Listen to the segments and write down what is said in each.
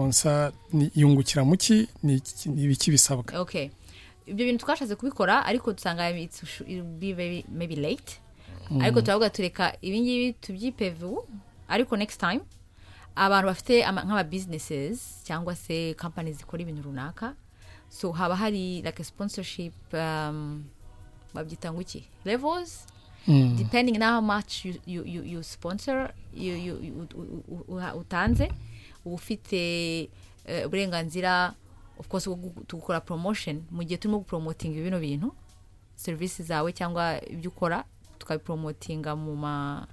konsa yungukira mu ki ni iki- ni ibiki bisabwa okay ibyo bintu twashatse kubikora ariko dusanga it's- it'll be very- maybe late ariko turavuga tureka ibingibi tubyipevu ariko next time abantu bafite ama- nk'ama businesses cyangwa se company zikora ibintu runaka so haba hari like a sponsorship um, babyita ngo iki levels depending na how much you, you, you, you sponsor you, you, you, ut- u- u- uha- utanze uba ufite eh, uburenganzira of course bwo gu- gukora promotion mu gihe turimo gupromotinga bino bintu serivisi zawe cyangwa ibyo ukora tukabipromotinga mu ma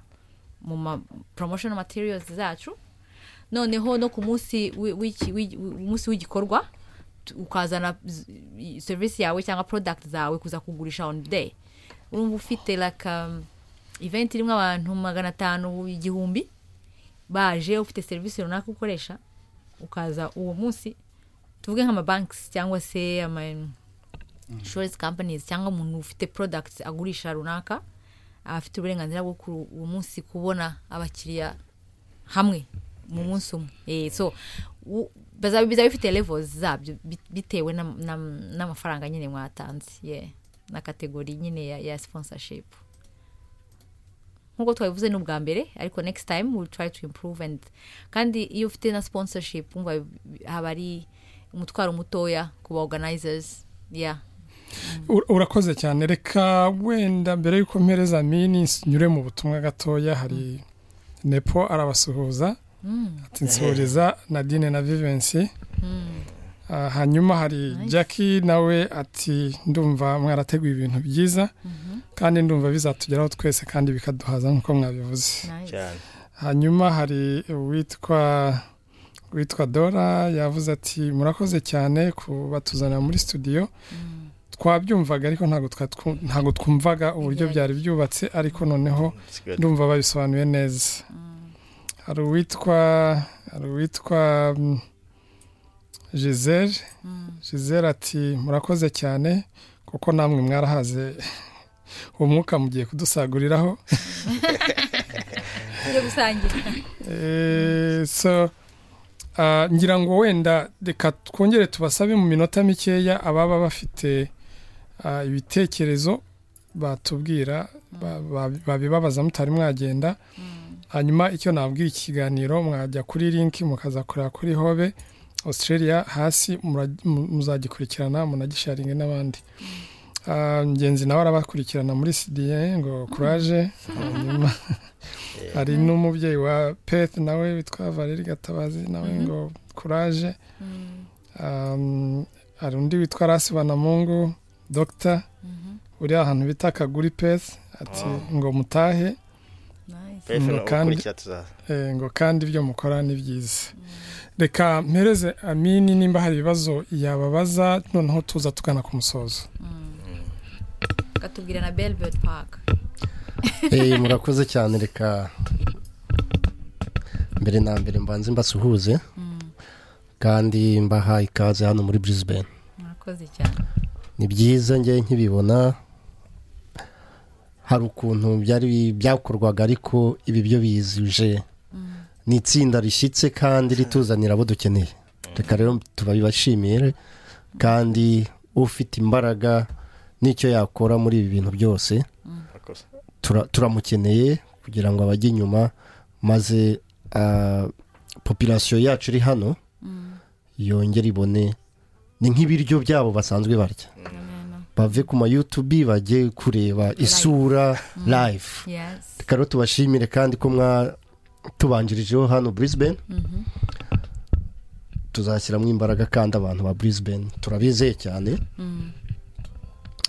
mu ma promotional materials zacu noneho no ku munsi wi- w'iki- w'i- umunsi w'igikorwa tu- ukazana z- i- serivisi yawe cyangwa product zawe kuza kugurisha on the day urumva ufite like um, event irimo abantu magana atanu igihumbi baje ufite serivisi runaka ukoresha ukaza uwo munsi tuvuge nk'amabanks cyangwa se ama insurance companies cyangwa umuntu ufite products agurisha runaka aba afite uburenganzira bwo kuri uwo munsi kubona abakiriya hamwe mu munsi umwe Eh, so u- bazaba bizaba bifite levels zabyo bi- bitewe n'am- n'am- n'amafaranga nyine mwatanze yeah. na kategori nyine ya, ya sponsorship nk'uko twabivuze ni ubwa mbere ariko next time we'll try to improve and kandi iyo ufite na sponsorship umva bi- haba ari umutwaro mutoya ku ba organizers yeah Ur- urakoze cyane reka wenda mbere y'uko mpereza mini nyure mu butumwa gatoya hari nepo arabasuhuza ati nsuhuriza nadine na vivensi Ah, hanyuma hari jackie nawe ati ndumva mwarateguye ibintu byiza kandi ndumva bizatugeraho twese kandi bikaduhaza nk'uko mwabivuze nice. cyane hanyuma hari uwitwa witwa dora yavuze ati murakoze cyane kubatuzanira muri studio twabyumvaga ariko ntabwo twa- twu- ntabwo twumvaga uburyo Bigerage- byari byubatse ariko noneho Sigaye- ndumva babisobanuye neza hari uwitwa hari uwitwa mm, giselle giselle ati murakoze cyane kuko namwe mwarahaze umwuka mugiye kudusaguriraho tujye gusangira Eh, so ah, ngira ngo wenda reka twongere tubasabe mu minota mikeya ababa bafite ah, ibitekerezo batubwira ba- ba- babibabaza mutari mwagenda hanyuma icyo nabwira iki kiganiro mwajya kuri linki mukaza kureba kuri hobe australia hasi muraj- mu- muzagikurikirana munagisharinge n'abandi Ah, ngenzi nawe arabakurikirana muri sidiye ngo kuraje hanyuma hari n'umubyeyi wa peth nawe witwa valeri gatabazi nawe ngo kuraje Um, hari undi witwa rasi banamungu dogita uri ahantu bita kaguri peth ati ngo mutahe nice. Pefu Mm, no kandi- ukurikira tuzaza eh, ngo kandi ibyo mukora ni byiza reka mpereze amini nimba hari ibibazo yababaza noneho tuza tugana ku musozo katubwira na belbert park Eh, murakoze cyane reka mbere na mbere mbanze mbasuhuze kandi mbaha ikaze hano muri Brisbane murakoze cyane ni byiza njye nkibibona hari ukuntu byari byakorwaga ariko ibi byo bizuje ni itsinda rishyitse kandi rituzanira abo dukeneye reka rero tubabibashimire kandi ufite imbaraga n'icyo yakora muri ibi bintu byose murakoze tura- turamukeneye kugira ngo abajye inyuma maze ah, populasiyo yacu iri hano yongere ibone ni nk'ibiryo byabo basanzwe barya bave ku ma yutubi bajye kureba isura live yes reka rero tubashimire kandi ko mwatubanjirijeho hano Brisbane tuzashyiramo imbaraga kandi abantu ba Brisbane turabizeye cyane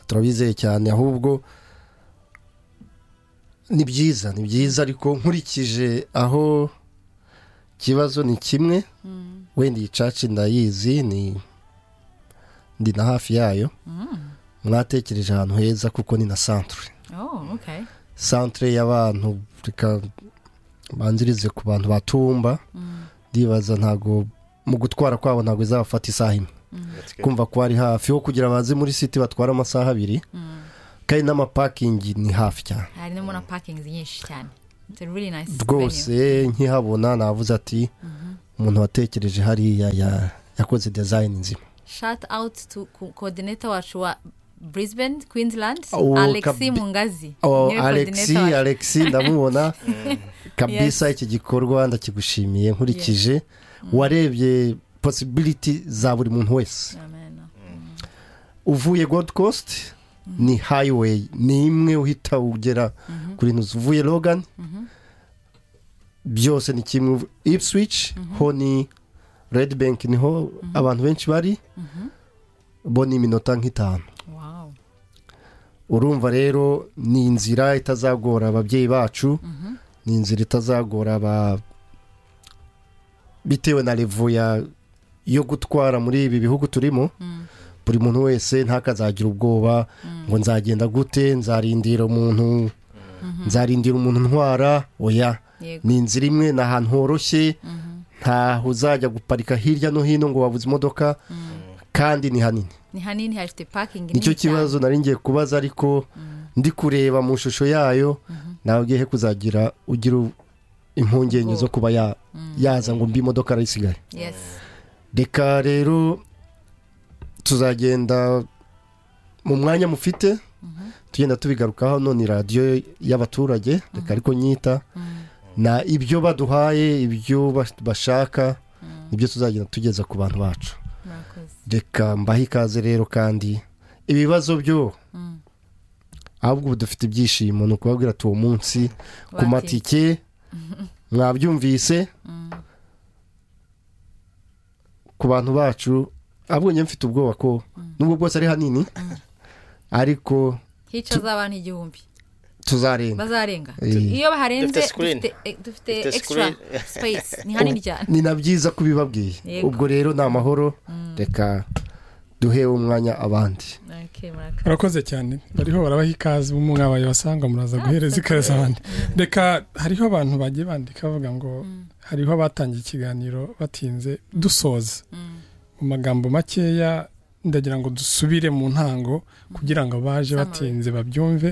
turabizeye cyane ahubwo ni byiza ni byiza ariko nkurikije aho ikibazo ni kimwe wenda iyi caci ndayizi ni ndi na hafi yayo mwatekereje ahantu heza kuko ni na centre oh okay centre y'abantu reka banzirize ku bantu batumba ndibaza ntago mu gutwara kwabo ntabwo izabafata isaha imwe Let's go. kumva ko ari hafi ho kugira baze muri siti batwara amasaha abiri kandi n'amapakingi ni hafi cyane harimo na parking nyinshi cyane it's a really nice rwose nkihabona navuze ati umuntu watekereje hariya ya- yakoze dizayini nzima shati awuti tu kodineta wacu wa brisbane queensland Oh, alexi kabi- mungazi Oh, niwe alexi coordinator wacu. alexi ndamubona kabisa iki gikorwa ndakigushimiye nkurikije warebye posibiliti za buri muntu wese Amen. uvuye gold coast ni highway ni imwe uhita ugera kuri ntuzi uvuye logan byose ni kimwe ipswich ho ni red bank niho abantu benshi bari bo ni iminota nk'itanu Wow. urumva rero ni inzira itazagora ababyeyi bacu ni inzira itazagora aba bitewe na revo ya yo gutwara muri ibi bihugu turimo buri muntu wese ntakazagira ubwoba ngo nzagenda gute nzarindira umuntu nzarindira umuntu ntwara oya Yego. ni inzira imwe ni ahantu horoshye ntaho uzajya guparika hirya no hino ngo wabuze imodoka kandi ni hanini ni hanini hafite pakingi nicyo kibazo nari ngiye kubaza ariko ndi kureba mu ishusho yayo nawe ugiye kuzagira ugira u- impungenge zo kuba ya- yaza ngo mbi imodoka arayisigaye yes reka rero tuzagenda mu mwanya mufite tugenda tubigarukaho none radiyo y'abaturage reka ariko nyita na ibyo baduhaye ibyo bas- bashaka nibyo tuzagenda tugeza ku bantu bacu murakoze reka mbahe ikaze rero kandi ibibazo byo ahubwo ubu dufite ibyishimo ni ukubabwira tuwo munsi ku Bati. matike mwabyumvise ku bantu bacu ahubwo njye mfite ubwoba ko nubwo bwose ari hanini ariko hicaza abantu igihumbi tuzarenga bazarenga Eh. Tu- iyo baharenze Dufite screen. dufite eh, dufite Dufite extra screen. space ni hanini cyane ni na byiza ko ubibabwiye Yego. ubwo rero ni amahoro reka duhe umwanya abandi Okay, murakoze. murakoze cyane bariho barabaha ikaze mu mwabaye basanga muraza guhereza ikaze abandi reka hariho abantu bagiye bandika bavuga ngo hariho abatangiye ikiganiro batinze dusoza mu magambo makeya ndagira ngo dusubire mu ntango kugira ngo abaje Summary. batinze babyumve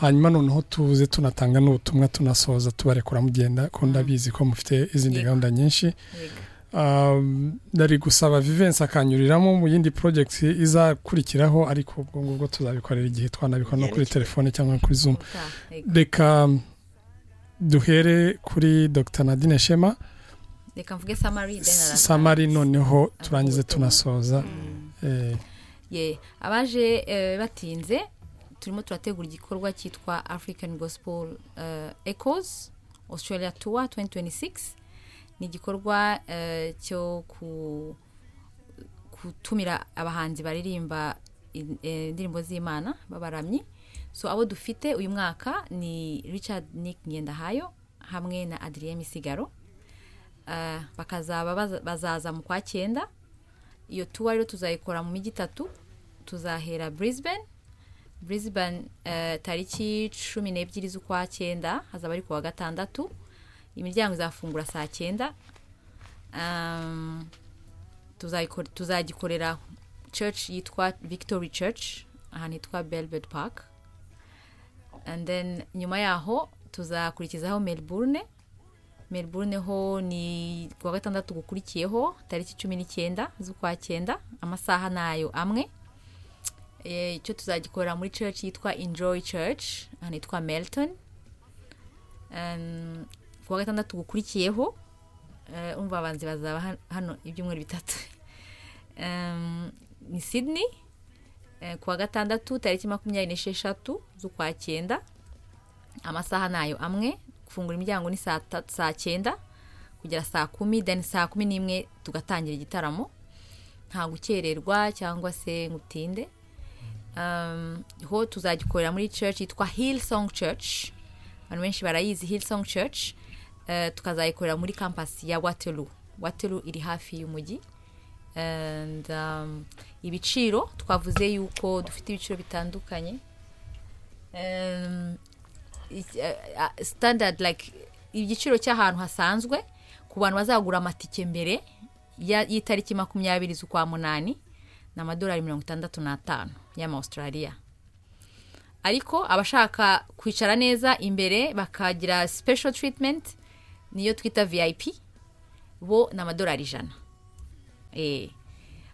hanyuma noneho tuze tunatanga n'ubutumwa tunasoza tubarekura mugenda ko ndabizi ko mufite izindi Yego. gahunda nyinshi Yego. Um, ndari gusaba vivensi akanyuriramo mu yindi project izakurikiraho ariko ubwo ngubwo tuzabikorera igihe twanabikora no kuri telefone cyangwa kuri zoom Ubutaha, yego. reka um, duhere kuri dr nadine shema reka mvuge samari then araza. samari noneho turangize tunasoza Eh, Ye, abaje eh, batinze turimo turategura igikorwa cyitwa african gospel eh, echoes australia tour 2026 ni igikorwa eh, cyo ku- gutumira abahanzi baririmba in- eh, indirimbo z'imana b'abaramyi so abo dufite uyu mwaka ni richard nick ngendahayo hamwe na adrien misigaro Eh, bakazaba baza- bazaza mu kwa cyenda iyo tuwa rero tuzayikora mu mijyi itatu tuzahera brisbane brisbane eh, tariki cumi n'ebyiri z'ukwa cyenda hazaba ari ku wa gatandatu imiryango izafungura saa cyenda Um, tuzayikor- tuzagikorera church yitwa victory church ahantu hitwa belved park and then nyuma yaho tuzakurikizaho melbourne melbourne ho ni ku wa gatandatu gukurikiyeho tariki cumi n'icyenda z'ukwa cyenda amasaha nayo amwe Eh, icyo tuzagikorera muri church yitwa enjoy church ahantu hitwa melton Um, ku wa gatandatu gukurikiyeho eh, umva abanzi bazaba han- hano ibyumweru bitatu Em, ni sydney eh, ku wa gatandatu tariki makumyabiri n'esheshatu z'ukwa cyenda amasaha nayo amwe gufungura imiryango ni saa ta- saa cyenda kugera saa kumi then saa kumi n'imwe tugatangira igitaramo nta gukererwa cyangwa se ngo utinde um, ho tuzagikorera muri church yitwa hillsong church abantu benshi barayizi hillsong church Eh, tukazayikorera muri campus ya waterloo waterloo iri hafi y'umujyi and um, ibiciro twavuze yuko dufite ibiciro bitandukanye um, it- eh, ah, standard like igiciro cy'ahantu hasanzwe ku bantu bazagura amatike mbere ya- y'itariki makumyabiri z'ukwa munani ni amadolari mirongo itandatu n'atanu y'amawustraliya ariko abashaka kwicara neza imbere bakagira special treatment niyo twita vip bo ni amadolari ijana Eh.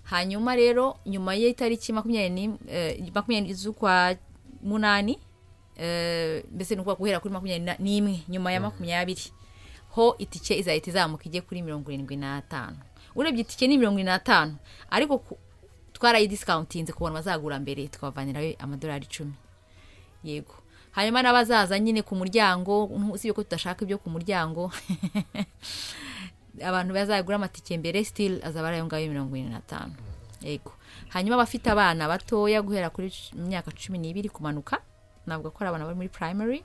hanyuma rero nyuma y'itariki makumyabiri n'im- eh, makumyabiri z'ukwa munani eh, mbese ni ukuvuga guhera kuri makumyabiri na- n'imwe nyuma ya makumyabiri ho itike izahita izamuka ijye kuri mirongo irindwi n'atanu urebye itike ni mirongo irindwi n'atanu ariko ku- twarayidisikauntinze ku bantu bazagura mbere tukabavanirayo amadolari icumi yego hanyuma n'abazaza nyine ku muryango usibye ko tudashaka ibyo ku muryango abantu bazagura amatike mbere sitili azaba ari ayo ngayo mirongo irindwi n'atanu yego hanyuma abafite abana batoya guhera kuri cu- myaka cumi n'ibiri kumanuka ntabwo akora abana bari muri primary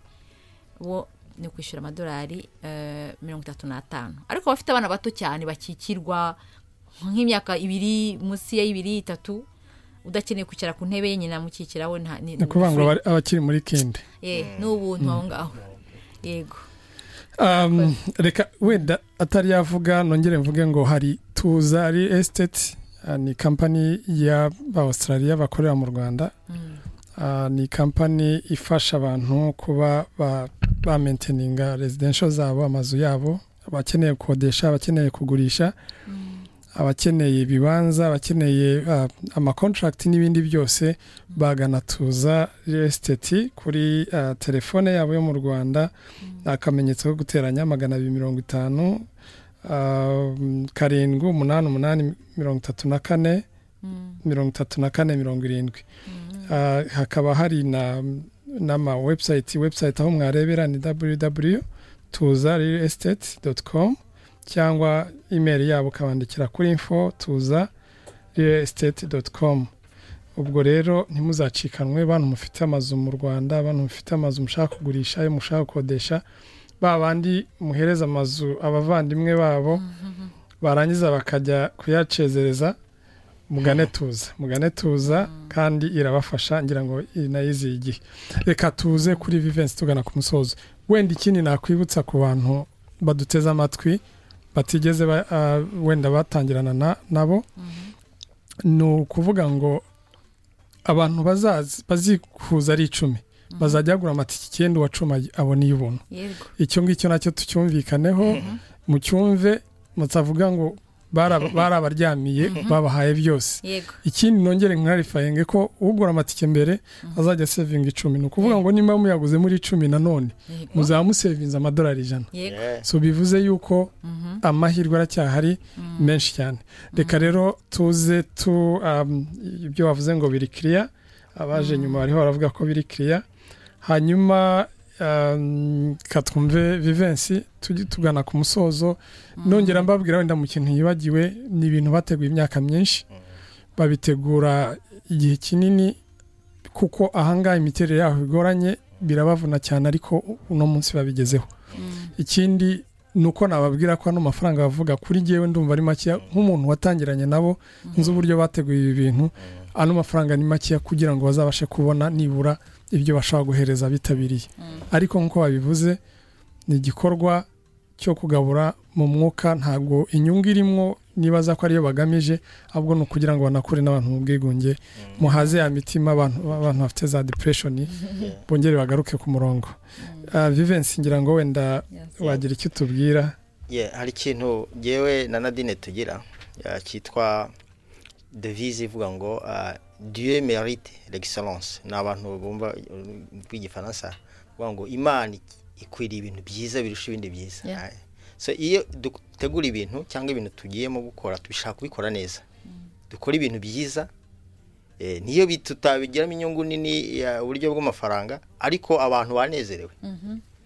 bo ni ukwishyura amadolari eh, mirongo itatu n'atanu ariko abafite abana bato cyane bakikirwa nk'imyaka ibiri munsi ya ibiri itatu udakeneye kwicara ku ntebe yenyine amukikira we nta- ni ni ukuvuga ngo abari- abakiri muri kindi Eh, ni ubuntu aho ngaho yego Um, reka wenda atari yavuga nongere mvuge ngo hari tuza real estate uh, ni kampani y'abaustraliya bakorera mu rwanda Uh, ni kampani ifasha abantu kuba ba- ba maintaninga residential zabo amazu yabo abakeneye gukodesha abakeneye kugurisha abakeneye ibibanza abakeneye uh, amakontrakt n'ibindi byose bagana tuza real estate kuri uh, telefone yabo yo mu rwanda akamenyetso ko guteranya magana abiri mirongo itanu ah, karindwi umunani umunani mirongo itatu na kane mirongo itatu na kane mirongo irindwi Ah, hakaba hari na n'ama website website aho mwarebera ni www tuza real estate com cyangwa email yabo ukabandikira kuri info tuza real estate com ubwo rero ntimuzacikanwe bantu mufite amazu mu rwanda bantu mufite amazu mushaka kugurisha ayo mushaka gukodesha ba bandi muhereza amazu abavandimwe babo barangiza bakajya kuyacezereza mugane tuza mugane tuza kandi irabafasha ngira ngo inayiziye igihe reka tuze kuri vivensi tugana ku musozo wenda ikindi nakwibutsa ku bantu baduteze amatwi batigeze ba- ah, wenda batangirana na- nabo ni ukuvuga ngo abantu bazazi- bazikuza ari icumi bazajya bagura amatike icyenda uwa cumi abona ubuntu yego icyo ngicyo nacyo tucyumvikaneho mucyumve mutavuga ngo bara- barabaryamiye babahaye byose yego ikindi nongere nkarifayinge ko ugura amatike mbere azajya sevinga icumi ni ukuvuga ngo nimba muyaguze muri icumi nanone yego muzaba musevinze amadolari ijana yego so bivuze yuko amahirwe aracyahari menshi cyane reka rero tuze tu um, ibyo wavuze ngo biri kiriya abaje nyuma bariho baravuga ko biri kiriya hanyuma um, katwumve vivensi tujye tugana ku musozo nongera mbabwira wenda mu kintu yibagiwe ni ibintu bateguye imyaka myinshi babitegura igihe kinini kuko ahangaha imiterere yaho igoranye birabavuna cyane ariko uno munsi babigezeho ikindi ni uko nababwira ko ano mafaranga bavuga kuri ngewe ndumva ari makeya nk'umuntu watangiranye nabo nzi uburyo bateguye ibi bintu ano mafaranga ni makeya kugira ngo bazabashe kubona nibura ibyo bashobora guhereza bitabiriye ariko nk'uko babivuze ni igikorwa cyo kugabura mu mwuka ntabwo inyungu irimo nibaza ko ariyo bagamije ahubwo ni ukugira ngo banakure n'abantu mu bwigunge muhaze ya mitima abantu abantu bafite za depression bongere bagaruke ku murongo Ah, Vivensi ngira ngo wenda Yes. wagira icyo tubwira Yeah, hari ikintu jyewe na nadine tugira ya, cyitwa devise ivuga ngo ah, dieu mérite l'excellence ni abantu bumva uh, bw'igifaransa bavuga ngo imana ik- ikwiriye ibintu byiza birusha ibindi byiza Yeah. Ah, so iyo dutegura ibintu cyangwa ibintu tugiyemo gukora tubishaka kubikora neza dukora ibintu byiza eh, niyo bi- tutabigiramo inyungu nini ya uburyo bw'amafaranga ariko abantu banezerewe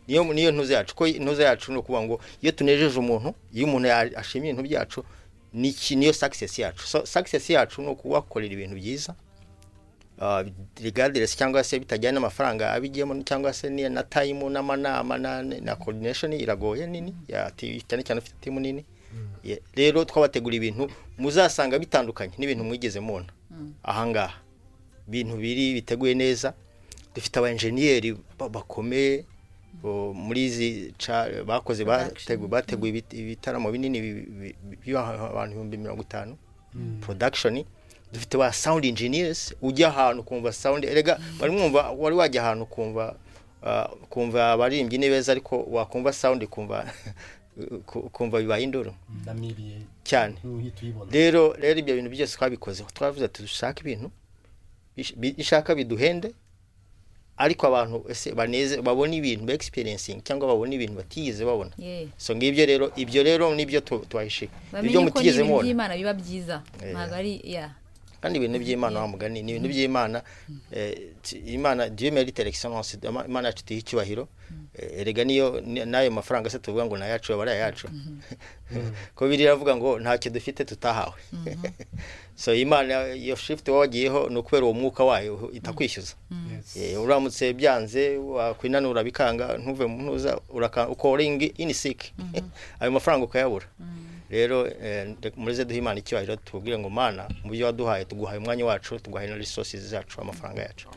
niyo niyo ntuze yacu ko ntuze yacu ni ukuvuga ngo iyo tunejeje umuntu iyo umuntu ya- ashimye ibintu byacu ni iki- niyo success yacu so success yacu ni ukubakorera ibintu byiza uh, regardless cyangwa se bitajyanye n'amafaranga abigiyemo cyangwa se ni- na time n'amanama na, na coordination iragoye nini ya ti- cyane cyane ufite timu nini Ye- rero twabategura ibintu muzasanga bitandukanye n'ibintu mwigeze mubona ahangaha ibintu biri biteguye neza dufite aba enjeniyeri ba- bakomeye bo muri izi ca- bakoze Production. bategu- bateguye ibit- ibitaramo binini bi- bi- bi- by'aha- abantu ibihumbi mirongo itanu production dufite ba sound engineers ujya ahantu ukumva sound erega wari mwumva wari wajya ahantu ukumva ah, ukumva abaririmbyi ni beza ariko wakumva sound ukumva ku- kumva bibaye induru ndamibiye cyane nk'uhita uyibona rero rero ibyo bintu byose twabikoze twavuze ati dushaka ibintu bish- bi- bishaka biduhende ariko abantu ese baneze babone ibintu ba experience cyangwa babone ibintu batigeze babona yeee so ngibyo rero ibyo rero nibyo tu- tubahishe ibyo bamenye ko mutigeze n'ibintu mubona by'imana biba byiza Eh. ntabwo ari ya kandi ibintu by'imana wa mugani ni ibintu by'imana eh, ti- imana dieu merite l'excellence Ima- imana yacu tuyiha icyubahiro Eh, erega niyo ni- n'ayo mafaranga se tuvuga ngo ni ayacu aba ari ayacu ko biri iravuga ngo ntacyo dufite tutahawe so imana iyo shift wowe wagiyeho ni ukubera uwo mwuka wayo itakwishyuza Eh, uramutse byanze wakwinanura bikanga ntuve mu ntuza uraka- ukoringi ini sick ayo mafaranga ukayabura rero eh, reka- mureze duhe imana icyubahiro tubwire ngo mana mu byo waduhaye tuguhaye umwanya wacu tuguhaye na resources zacu amafaranga yacu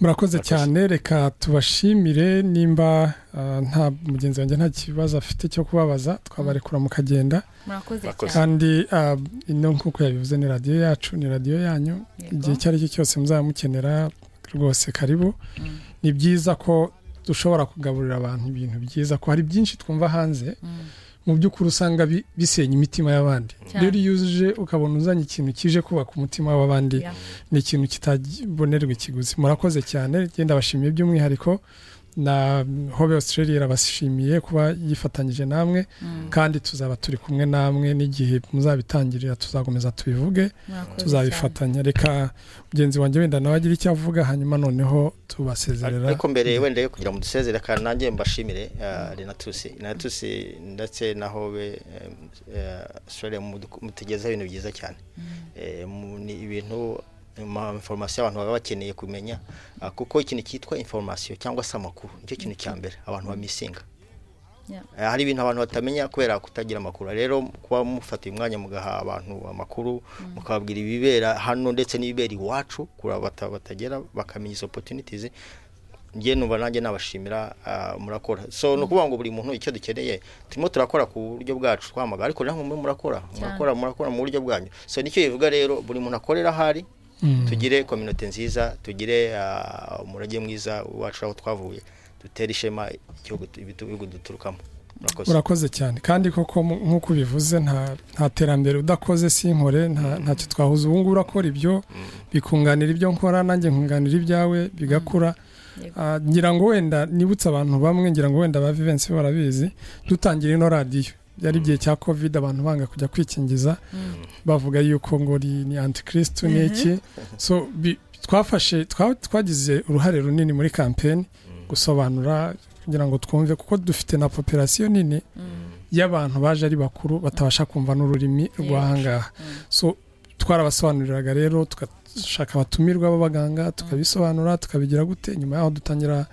murakoze cyane reka tubashimire nimba ah, nta mugenzi wanjye nta kibazo afite cyo kubabaza twabarekura mukagenda murakoze Murakoze. cyane kandi ah, ino nk'uko yabivuze ni radiyo yacu ni radiyo yanyu Yego. igihe icyo ari cyo cyose muzaba mukenera rwose karibu ni byiza ko dushobora kugaburira abantu ibintu byiza ko hari byinshi twumva hanze Mm. mu by'ukuri usanga bi- bisenya imitima y'abandi Cyane. rero iyo uje ukabona uzanye ikintu kije kubaka umutima w'abandi Ya. ni ikintu kitabonerwa ikiguzi murakoze cyane genda bashimiye by'umwihariko na hobe australia irabashimiye kuba yifatanyije namwe Mm. kandi tuzaba turi kumwe namwe n'igihe muzabitangirira tuzakomeza tubivuge murakoze cyane tuzabifatanya reka mugenzi wanjye wenda nawe agira icyo avuga hanyuma noneho tubasezerera ariko mbere wenda yo kugira ngo dusezere kandi nanjye mbashimire eh, renatusi renatusi ndetse na hobe sore mutugezaho ibintu byiza cyane Eh, mu- ni ibintu ama information abantu baba bakeneye kumenya ah, kuko ikintu cyitwa information cyangwa se amakuru nicyo kintu cya mbere abantu bamisinga Yeah. Eh, hari ibintu abantu batamenya kubera kutagira amakuru rero kuba mufata umwanya mugaha abantu amakuru mukababwira ibibera hano ndetse n'ibibera iwacu kuri abo bata- batagera bakamenya izo opportunities njye numva nanjye nabashimira ah, murakora so ni ukuvuga ngo buri muntu icyo dukeneye turimo turakora ku buryo bwacu twamagana ariko namwe murimo murakora murakora murakora mu buryo bwanyu so nicyo bivuga rero buri muntu akorera ahari Mm. tugire kominote nziza tugire ah, umurage mwiza wacu aho twavuye dutere ishema igihugu tu- ibihugu duturukamo murakoze urakoze cyane kandi koko mu- nk'uko ubivuze nta- nta terambere udakoze si inkore nta- ntacyo twahuza ubu ngubu urakora ibyo bikunganira ibyo nkora nanjye nkunganira ibyawe bigakura Yego. Ah, ngira ngo wenda nibutse abantu bamwe ngira ngo wenda ba Vivensi barabizi dutangira ino radiyo byari igihe cya covid abantu banga kujya kwikingiza bavuga yuko ngo ni ni antikirisitu ni iki so bi- twafashe twa- twagize uruhare runini muri kampeni gusobanura kugira ngo twumve kuko dufite na popirasiyo nini y'abantu baje ari bakuru batabasha kumva n'ururimi rw'ahangaha so twarabasobanuriraga rero tugashaka abatumirwa b'abaganga tukabisobanura tukabigira gute nyuma yaho dutangira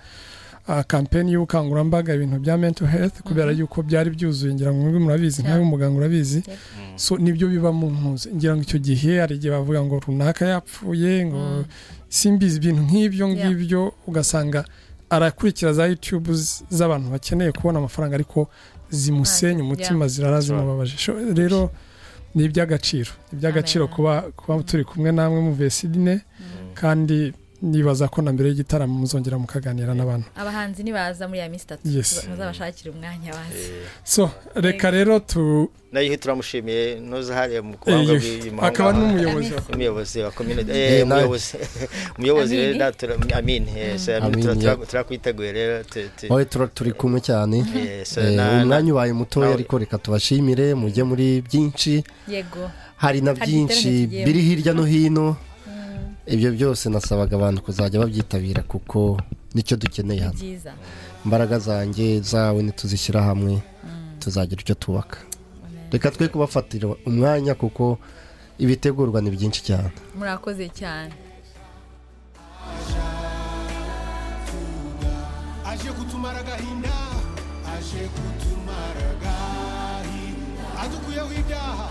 ah, kampeni y'ubukangurambaga ibintu bya mental health kubera yuko byari byuzuye ngira ngo mwebwe murabizi ntawe muganga urabizi so nibyo biba mu mpuzu ngira ngo icyo gihe hari igihe bavuga ngo runaka yapfuye ngo simbizi ibintu nk'ibyo ngibyo ugasanga arakurikira za YouTube z- z'abantu bakeneye kubona amafaranga ariko zimusenya umutima zirara zimubabaje So, rero ni iby'agaciro ni iby'agaciro Amen. kuba kuba turi kumwe namwe muvuye Sydney kandi nibaza ko na mbere y'igitaramo muzongera mukaganira n'abantu abahanzi nibaza muri ya minsi itatu Yes. tuza- muzabashakire umwanya bazi so reka rero tu nayo turamushimiye ntuzahare mu kubanga eh, bw'iyi mahanga akaba n'umuyobozi wa- umuyobozi wa kominote Eh, eh, nawe. umuyobozi umuyobozi Amin. rero natura amin eh, so amin Amin, tura- yeah. tura- turakwiteguye rero tu- tu- wowe tura- turi kumwe cyane eh, so Eh, na- na- umwanya ubaye mutoya nawe. ariko reka tubashimire mujye muri byinshi yego hari na Hari byinshi igiterane tugiyemo. biri hirya no hino ibyo byose nasabaga abantu kuzajya babyitabira kuko nicyo dukeneye ni hano byiza imbaraga zanjye zawe nituzishyira hamwe tuzagira icyo tubaka reka twe kubafatira umwanya kuko ibitegurwa ni byinshi cyane murakoze cyane aje kutumara agahinda aje kutumara agahinda adukuyeho ibyaha